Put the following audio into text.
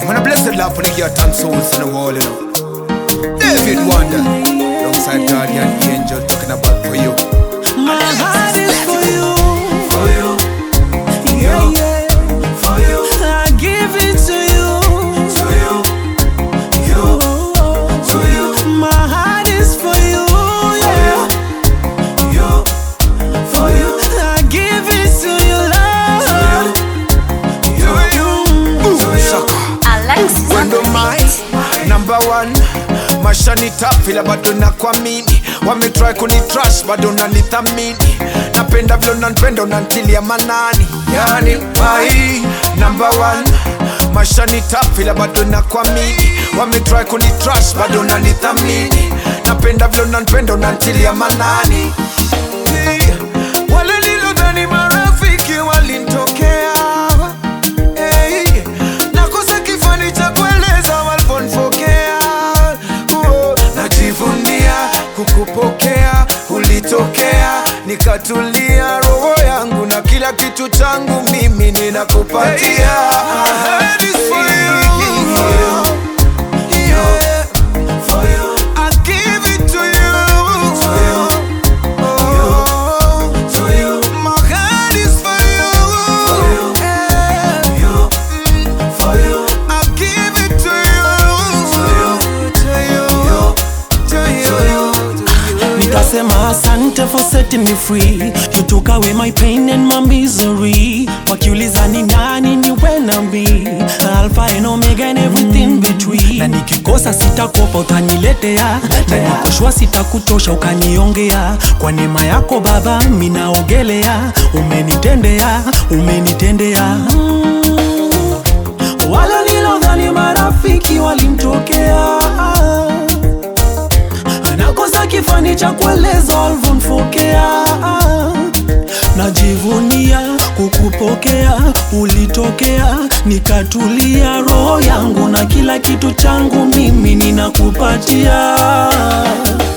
I'm gonna bless the love for the heart and souls in the world, you know. David Wonder, alongside Guardian Angel, talking about for you. My heart is for you. For you, Yeah, yeah. for you, I give it to you. to you, you, to you, My heart is for you. Yeah. you, for you, I give it to you, Lord. you, you. Boom, shaka. Alexis on Wendo the mai beat. number one mashanita vila bado na kuamini wametry kunitrash bado nanithamini napenda vile unanipenda unantilia manani yani mai number one mashanita vila bado na kuamini wametry kunitrash bado nanithamini napenda vile unanipenda unantilia manani wale nilodhani marafiki walintokea Hey, nakosa kifani cha kueleza walivonifokea Uo, najivunia kukupokea ulitokea nikatulia roho yangu na kila kitu changu mimi ninakupatia Hey, this for you. Yeah, for you. I give it to you. Oh, my heart is for you. Yeah. I give it to you. To you. To you. Nikasema asante for setting me free You took away my pain and my misery Wakiuliza ni nani ni wena me Alpha and Omega and everything between Na nikikosa sitakopa utaniletea Na nikoshwa sitakutosha ukaniongea Kwa neema yako baba minaogelea Umenitendea, umenitendea mm. Wale nilodhani marafiki walimtokea nakosa kifani cha kueleza walivonifokea najivunia kukupokea ulitokea nikatulia roho yangu na kila kitu changu mimi ninakupatia